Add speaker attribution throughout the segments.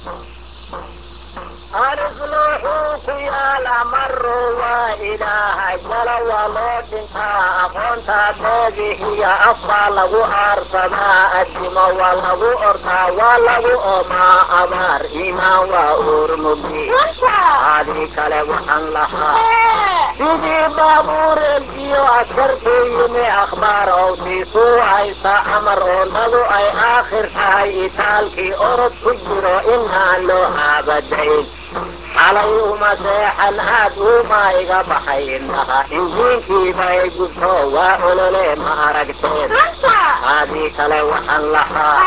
Speaker 1: arifluuxuu ku yaala maro waa ilaahay jala waa loo dhintaa aqoontaa beegihiya afbaa lagu aarsadaa addimo waa lagu ordaa waa lagu omaa abaar iimaan waa uurmugi adii kale waxaan lahaa sidii baabuureelkiyo askarkuu yimi akhbaar owsiisuu haysta amar oonadu ay aakhir tahay itaalkii orod ku jiro inaan loo aabadayn xalay uma seexan aad uumaa iga baxay indhaha injiinkiibay gubto waa olole ma aragteen adii kale waxaan lahaa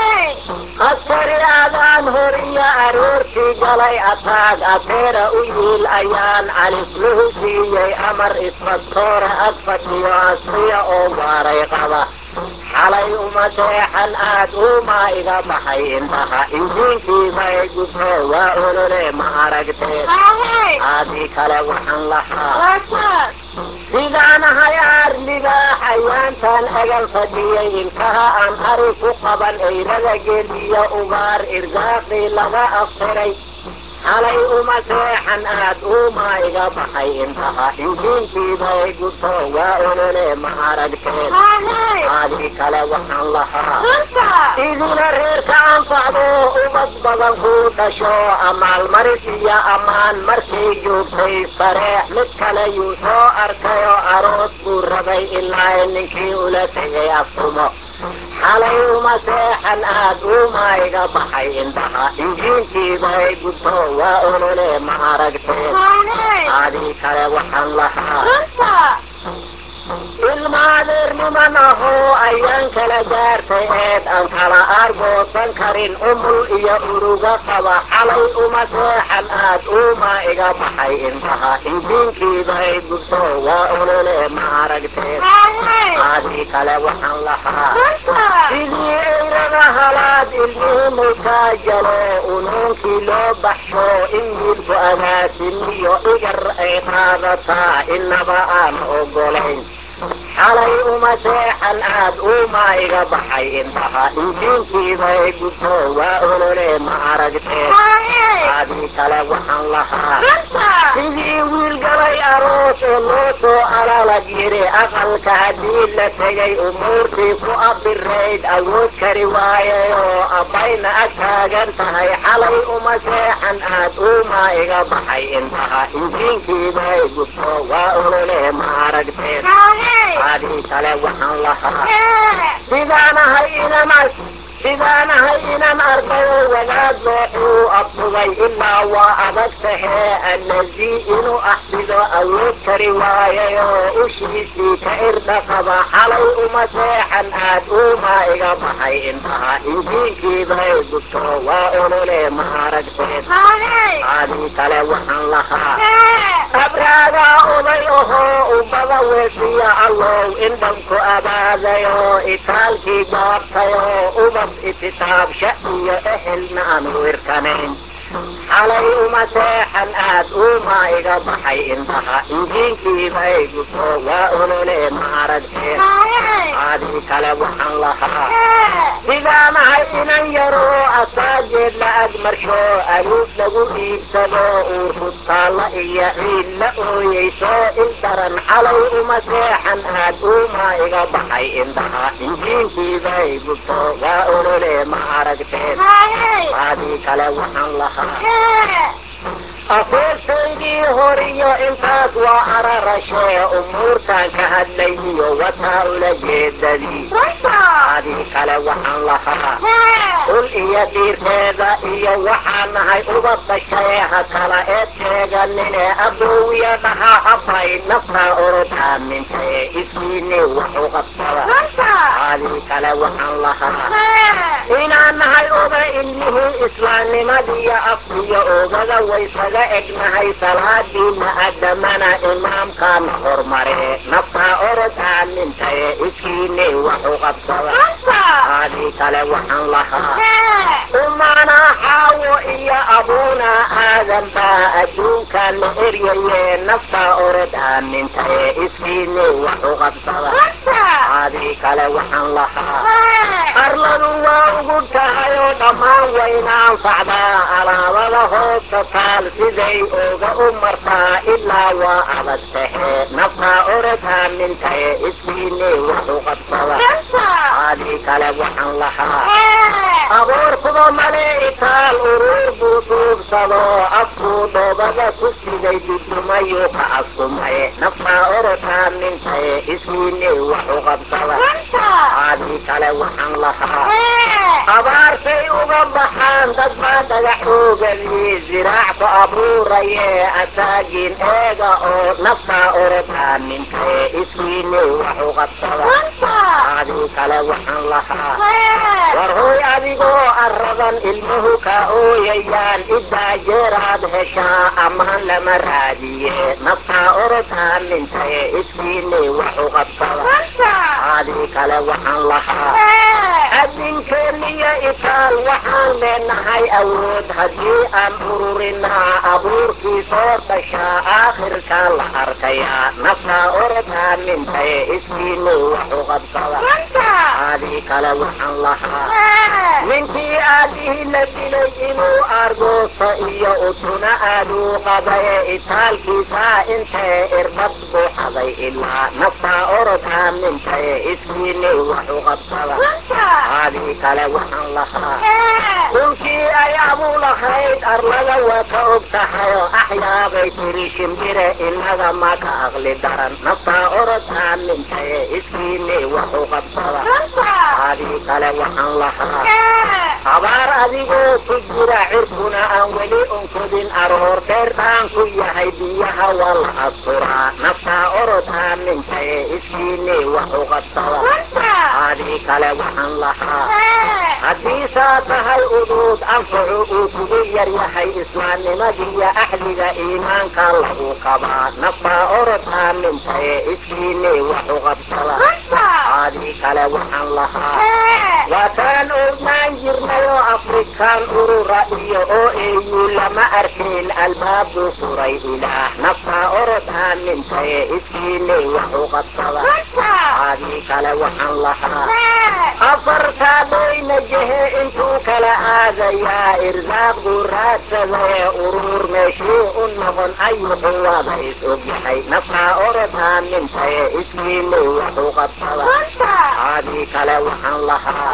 Speaker 1: askari aadaan horiya aroortii galay ataag ateera u yiil ayaan califluhu siiyey amar isbadtoora ag fadhiyo asriya oo waaray qaba xalay uma seexan aad uumaa iga baxay indhaha injiinkiibay gubto waa olole ma aragteen adii kale waxaan lahaa sidaan ahay aar libaax ayaantaan agan fadhiyay ilkaha aan ari ku qaban eyrada geliya ugaar irgaaqii laga aftiray xalay uma seexan aad uumaa iga baxay indhaha injiinkiibay gubto waa olole ma aragteen adii kale waxaan lahaa idina reerka anfacdo ubad badan kuu dhasho amaalmaris iyo ammaan markay joogtay sareex mid kale yuu soo arkayoo aroos buu rabay ilaa ninkii ula tegay aftumo xalay uma seexan aad uumaa iga baxay indhaha injiinkiibay gubto waa olole ma aragteen adii kale waxaan lahaa ilmaadeerniman ahoo ayaan kala gaartay eed aan kala aargoosan karin umul iyo uruga qaba xalay uma seexan aad uumaa iga baxay indhaha injiinkiibay gubto waa olole ma aragteen adii kale waxaan lahaa sidii eyrada halaad ilmihii mulkaa jalo unuunkii loo baxsho in wiilku agaasimiyo igar ay qaadataa inaba aan ogolayn xalay uma seexan aad uumaa iga baxay indhaha injiinkiibay gubto waa olole ma aragteen adii kale waxaan lahaa sidii wiil galay aroos oo loo soo alalag yidhi aqalka haddii la tegay umuurtii ku abirayd awood kari waayay oo abbayna ag taagan tahay xalay uma seexan aad uumaa iga baxay indhaha injiinkiibay gubto waa olole ma aragteen adii kale waxaan lahaa sidaanahay inamas sidaanahay inan arkayo wadaad looxuu abtugay ilaa waa adag tahee allazii inuu axsido awood kari waayay oo ushiisii ka irdha qaba xalay uma seexan aad uumaa iga baxay indhaha injiinkiibay gubto waa olole ma aragteen adii kale waxaan lahaa abraagaa oday ahoo ubada weesiya allow indhanku abaaday oo itaalkii gaabtay oo ubad ititaabsha iyo ehelna aan wirkanayn xalay uma seexan aad uumaa iga baxay indhaha injiinkiibay gubto waa olole ma aragteen adii kale waxaan lahaa sidaanahay inan yaroo asaageed la ag marsho aluud lagu iibsado uur hudtaalla iyo ciid la ooyeyso il daran xalay uma seexan aad uumaa iga baxay indhaha injiinkiibay gubto waa olole ma aragteen adii kale waxaan lahaa afoortaydii horiyo intaas waa ararashee umuurtaan ka hadlay iyo wataa ula jeedadii adii kale waxaan lahaa ul iyo dhiirteeda iyo waxaan nahay uba dashaye ha kala eed sheeganine aboowiya dhaha abbay naftaa orod aamintaye iskiini waxu qabsada adii kale waxaan lahaa inaan nahay oga ilmihii islaamnimadiiyo afkiyo ogada waysaga egnahay salaadiina adamana imaamkaan hormare naftaa orod aamintaye iskiini waxu qabsada adii kale waxaan lahaa umaana xaawo iyo abuuna aadan baa adduunkan la eryaye naftaa orod aamintaye iskiini waxu qabsada adii kale waxaan lahaa arladu waa ugu tahay oo dhammaan wayna anfacdaa alaabada hoosta taal siday ooga u martaa ilaa waa adag tahe naftaa oradaa mintae iskiine wuxu qabsada adii kale waxaan lahaa aboorkuba male itaal uruur buu duubsado afkuu dhoobada ku siday dudumayuu ka askumaye naftaa oradaa mintae iskiine wuxu qabsada adii kale waxaan lahaa abaartay uga baxaan dad baa dhagaxoogani ziraacku abuuraye asaagiin eega oo naftaa oradaa mintae iskiine waxu qabsada adii kale waxaan lahaa war hooy adigoo aradan ilmuhu ka ooyayaan idaa jeeraad heshaa ammaan lama raadiye naftaa oradaa mintae iskiine waxu qabsada adii kale waxaan lahaa adinkeeniyo itaal waxaan leenahay awood haddii aan ururinaa abuurkii soo dhashaa aakhirkaa la arkayaa naftaa oradaa mintae iskiine waxu qabsada adii kale waxaan lahaa ninkii aadihii la dilay inuu argoosto iyo utuna aaduu qabaye itaalkiisaa intee irbad buu xaday ilaa naftaa oradaa mintae iskiine waxu qabsada adii kale waxaan lahaa dhulkii ay abuu lahayd arlada waa ka og tahayoo axyaabay tiri shimbire inaga ma ka aqli daran naftaa oradaa mintae iskiine waxu qabsada adii kale waxaan lahaa habaar adigoo ku jira cirkuna aan weli unkodin aroor dheerdhaan ku yahay biyaha waa la asturaa naftaa oradaa mintae iskiine waxu qabsada adii kale waxaan lahaa haddii saa tahay uduud anfacu uu kugu yar yahay islaamnimadiiyo axdiga iimaanka lagu qabaa naftaa oradaa mintae iskiine waxu qabsada adii kale waxaan lahaa waataan ognaan jirnayoo afrikaan urura iyo oo eeyuu lama arkayn albaabuu furay ilaah naftaa oradaa mintae iskiine waxu qabsada adii kale waxaan lahaa afartaa doyna jehe intuu kala aadayaa irsaaqduu raadsadae uruur meeshii u noqon ayuxu waada is ogyahay naftaa oradaa mintae iskiine waxu qabsada adii kale waxaan lahaa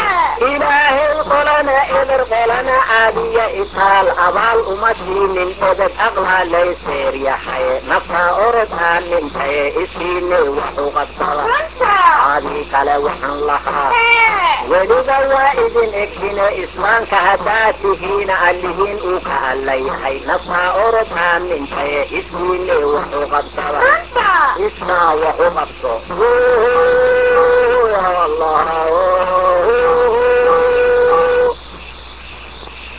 Speaker 1: ilaahay qolana eber qolana caadiya itaal abaal uma siinin edeb aqlaa layseer yahay naftaa oradaa mintae iskiine waxu qabsada adii kale waxaan lahaa weliba waa idin egtine islaamka haddaad tihiina allihiin uu ka alla yahay naftaa oradaa mintae iskiine waxu qabsada ismaa waxu qabso